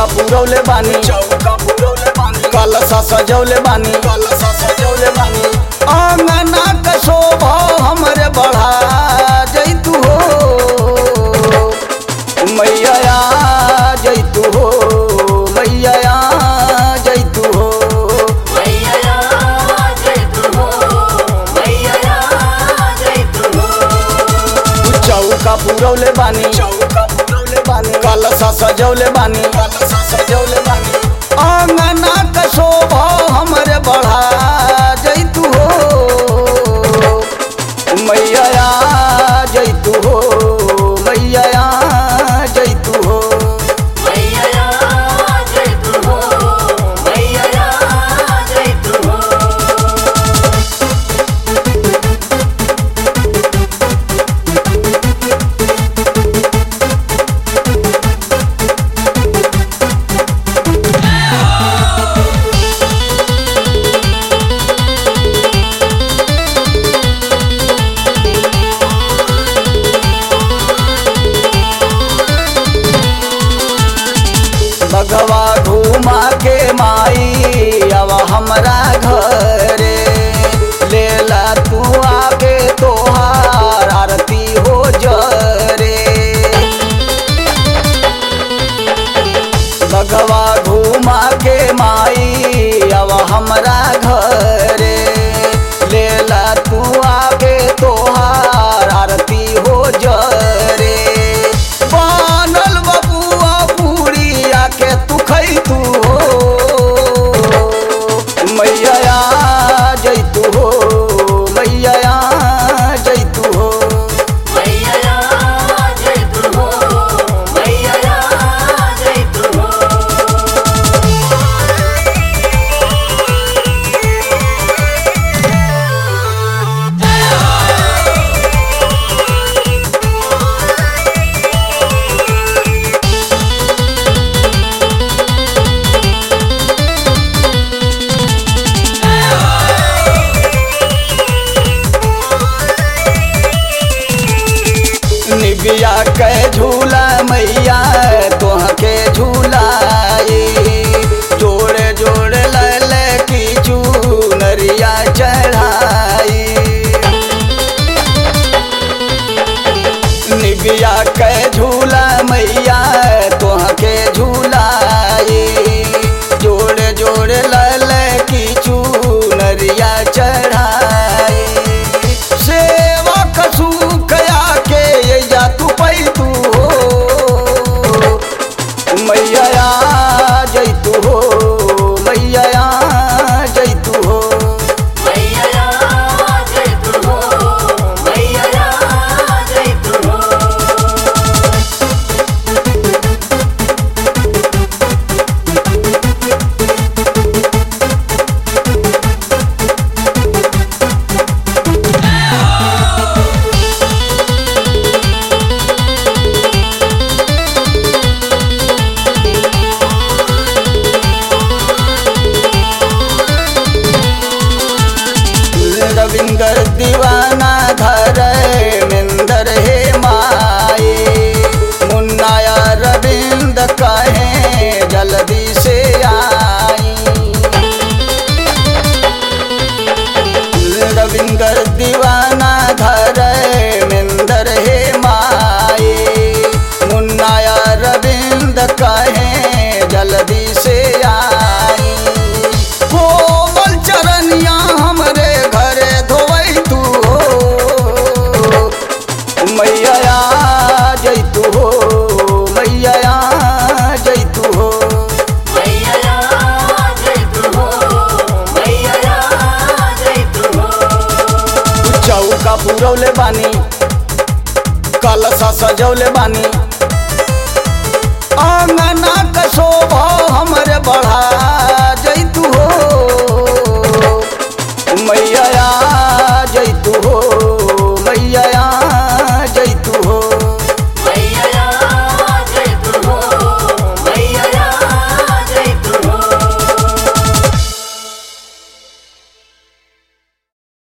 चौका पुरौले बानी चौका पुरौले बानी कलसा सजौले बानी कलसा सजौले बानी आंगना के शोभा हमरे बढ़ा जैतू हो मैया आ जैतू हो मैया आ जैतू हो मैया जय तू हो मैया जय तू हो चौका पुरौले बानी चौका पुरौले बानी कलसा सजौले बानी कलसा सजौले बानी आंगना के शोभा हमरे बढ़ा जैतू हो मैया आ जैतू हो मैया आ जैतू हो मैया जय तू हो मैया जय तू हो बगवा घुमा के माई अब हमरा घरे लेला तू आगे तोहार आरती हो जरे बगवा घुमा के माई अब हमरा घरे लेला तू आगे तोहार आरती हो जरे बनल बबुआ पूरिया के तू खै तू हो मैया आ जैतू हो मैया आ जैतू हो मैया जय तू हो मैया जय तू हो निबिया के झूला मैया तोह के झूलाई जोड़े जोड़े लले की चूनरिया चढ़ाई निबिया के झूला मैया तोह के झूलाई जोड़े जोड़े लले की चूनरिया चढ़ाई सेवा कसू कया के ये जा तू पै तू हो मैया आ जैतू हो मैया आ जैतू हो मैया जय तू हो मैया जय तू हो रविंदर दीवाना धर मिंदर हे माए मुन्नाया रविंद कहे जल्दी से आई रविंदर दीवाना धर मिंदर हे माए मुन्नाया रविंद कहे जल्दी से आई कोमल चरनिया हमरे घरे धोवै तू हो मैया आ जैतू हो मैया आ जैतू हो मैया जय तू हो मैया जय तू हो चौका पुरौले बानी कलसा सजौले बानी आंगना के शोभा हमरे बढ़ा जैतू हो मैया